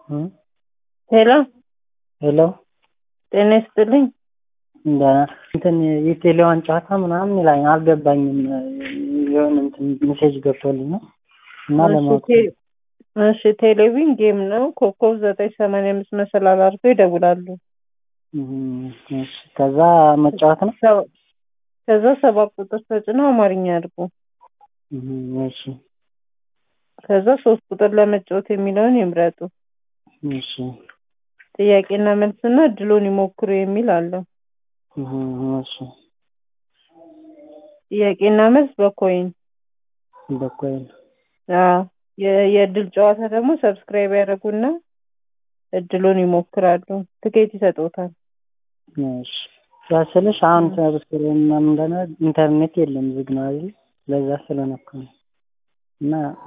ሄሎ ሄሎ ጤና ይስጥልኝ። ደህና እንትን የቴሌዋን ጨዋታ ምናምን ይላኝ አልገባኝም። የሆነ እንትን ሜሴጅ ገብቶልኝ ነው እና ለማወቅ እሺ፣ ቴ- እሺ ቴሌቪዥን ጌም ነው። ኮከብ ዘጠኝ ሰማንያ አምስት መሰላል አድርገው ይደውላሉ። እም፣ እሺ። ከዛ መጫወት ነው። ሰ- ከዛ ሰባት ቁጥር ተጭነው አማርኛ አድርጉ። እም፣ እሺ፣ ከዛ ሶስት ቁጥር ለመጫወት የሚለውን ይምረጡ። እሺ፣ ጥያቄና መልስና እድሉን ይሞክሩ የሚል አለው። እም፣ እሺ። ጥያቄና መልስ በኮይን በኮይን አዎ። የ- የእድል ጨዋታ ደግሞ ሰብስክራይብ ያደርጉና እድሉን ይሞክራሉ። ትኬት ይሰጡታል። እሺ። ያስልሽ አሁን ሰብስክራይብ ምናምን እንደሆነ ኢንተርኔት የለም ዝግ ነው አይደል? ለዛ ስለነኩ ነው እና